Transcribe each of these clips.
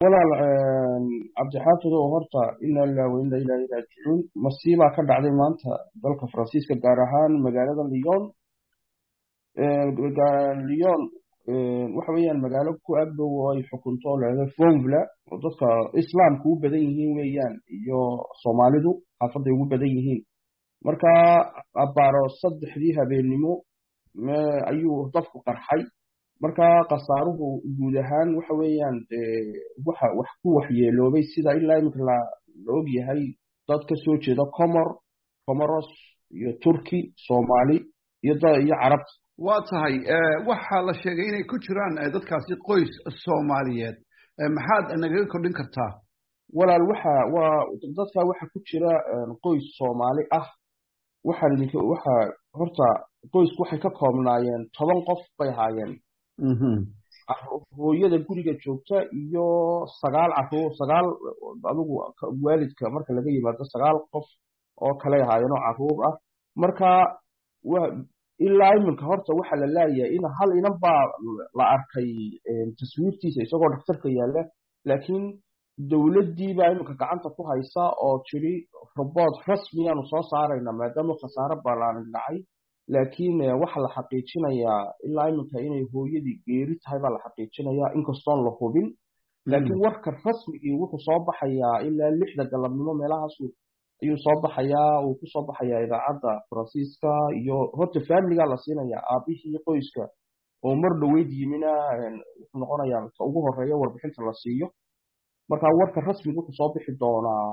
walaal cabdixaafid oo horta ina lilah wa ina ilahi raajicuun masiibaa ka dhacday maanta dalka faransiiska gaar ahaan magaalada lyon lyon waxa weeyaan magaalo ku agdhow oo ay xukunto oo lahahdo fonvla oo dadka islaamka u badan yihiin weeyaan iyo soomaalidu xaafaday ugu badan yihiin marka abaaro saddexdii habeennimo ayuu dabku qarxay marka khasaaruhu guud ahaan waxa weeyaan waxa wax ku waxyeeloobay sida ilaa iminka la og yahay dad ka soo jeeda comor comoros iyo turki soomaali iyo iyo carabta waa tahay waxaa la sheegay inay ku jiraan dadkaasi qoys soomaaliyeed maxaad nagaga kordhin kartaa walaal waxa waa dadka waxa ku jira qoys soomaali ah waxaan idinka waxa horta qoysku waxay ka koobnaayeen toban qof bay ahaayeen hooyada guriga joogta iyo sagaal caruur sagaal adigu waalidka marka laga yimaado sagaal qof oo kale ahaayeen oo caruur ah marka ilaa iminka horta waxa la laayahay in hal inan baa la arkay taswiirtiisa isagoo dhaktarka yaalla laakiin dowladdii baa iminka gacanta ku haysa oo tiri robood rasmiyaanu soo saarayna maadaama khasaaro ballaanin dhacay laakiin waxaa la xaqiijinayaa ilaa iminka inay hooyadii geeri tahay baa la xaqiijinayaa inkastoon la hubin laakiin warka rasmigii wuxuu soo baxayaa ilaa lixda galabnimo meelahaasu ayuu soo baxayaa uu ku soo baxayaa idaacadda faransiiska iyo horta faamiligaa la siinayaa aabihii qoyska oo mar dhoweyd yimina wuxuu noqonayaa ka ugu horeeya warbixinta la siiyo marka warka rasmiga wuxuu soo bixi doonaa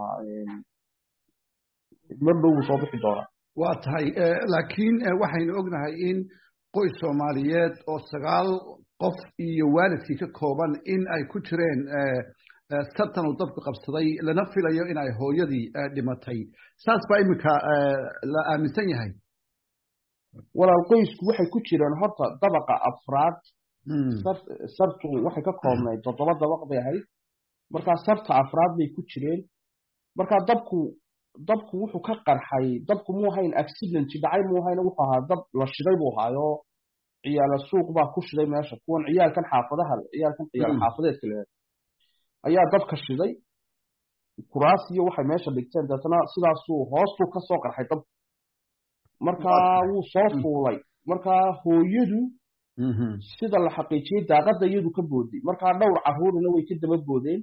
mar dhow wuu soo bixi doonaa waa tahay laakiin waxaynu ognahay in qoys soomaaliyeed oo sagaal qof iyo waalidkii ka kooban in ay ku jireen sartan uu dabku qabsaday lana filayo in ay hooyadii dhimatay saas baa iminka la aaminsan yahay walaal qoysku waxay ku jireen horta dabaqa afraad sartu waxay ka koobnayd toddoba dabaq bay ahayd markaa sarta afraad bay ku jireen markaa dabku dabku wuxuu ka qarxay dabku muu ahayn accident dhacay muu ahayn wuxuu ahaa dab la shiday buu ahaayo ciyaala suuq baa ku shiday meesha kuwan ciyaalkan xaafadaha ciyaalkan ciyaal xaafadeedka le ayaa dabka shiday kuraas iyo waxay meesha dhigteen deetna sidaasuu hoostuu ka soo qarxay dabku markaa wuu soo fuulay markaa hooyadu sida la xaqiijiyey daaqadda iyadu ka booday markaa dhowr caruurina way ka daba boodeen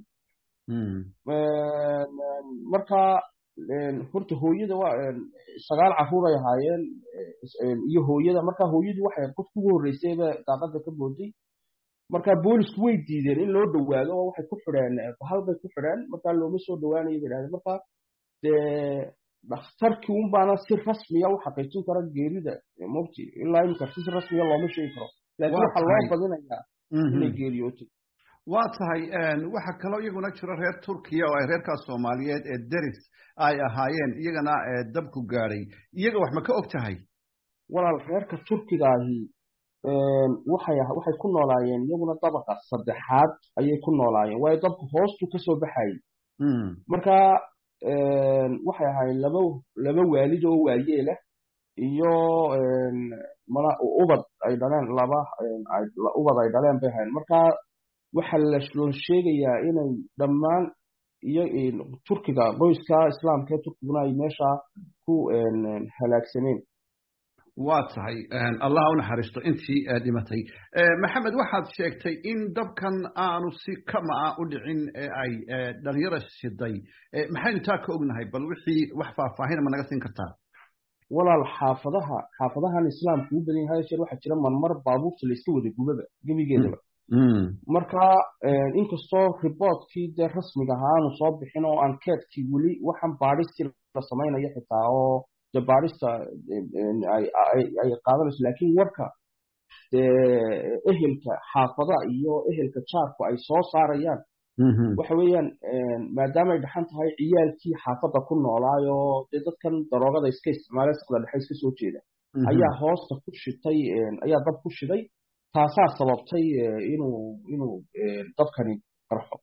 markaa horta hooyada waa sagaal caruur ay ahaayeen iyo hooyada markaa hooyadu waxay qofka ugu horreysayba daaqadda ka booday markaa boolisku way diideen in loo dhawaado oo waxay ku xidheen bahal bay ku xidheen markaa looma soo dhawaanayo bay dhahdeen markaa dee dhakhtarkii un baana si rasmiya u xaqiijin kara geerida mogti ilaa imika si rasmiya looma sheegi karo laakiin waxaa loo badinayaa inay geeriyootay waa tahay waxaa kaloo iyaguna jiro reer turkiya oo ay reerkaas soomaaliyeed ee deris ay ahaayeen iyagana dabku gaadhay iyaga wax ma ka og tahay walaal reerka turkigaahi waxay waxay ku noolaayeen iyaguna dabaqa saddexaad ayay ku noolaayeen waayo dabku hoostuu kasoo baxayay marka waxay ahaayeen laba laba waalid oo waayeelah iyo mana ubad ay dhaleen laba ubad ay dhaleen bay ahayen marka waxaa loo sheegayaa inay dhammaan iyo turkiga qoyska islaamka ee turkiguna ay meesha ku halaagsameen waa tahay allah u naxariisto intii dhimatay maxamed waxaad sheegtay in dabkan aanu si kama a u dhicin ee ay dhalinyara shiday maxaynu taa ka ognahay bal wixii wax faahfaahin ma naga siin kartaa walaal xaafadaha xaafadahan islaamka u badan yahay sheer waxaa jira marmar baabuurta layska wada gubaba gebigeedaba marka inkastoo riboortkii dee rasmiga ahaa aanu soo bixin oo ankeetkii weli waxaan baadhistii la samaynayo xitaa oo dee baadhista ay qaadanayso laakiin warka ehelka xaafada iyo ehelka jaarku ay soo saarayaan waxa weeyaan maadaama ay dhaxan tahay ciyaalkii xaafadda ku noolaayo dee dadkan daroogada iska isticmaale saqda dhexe iska soo jeeda ayaa hoosta ku shitay ayaa dab ku shiday taasaa sababtay inuu inuu dabkani qarxo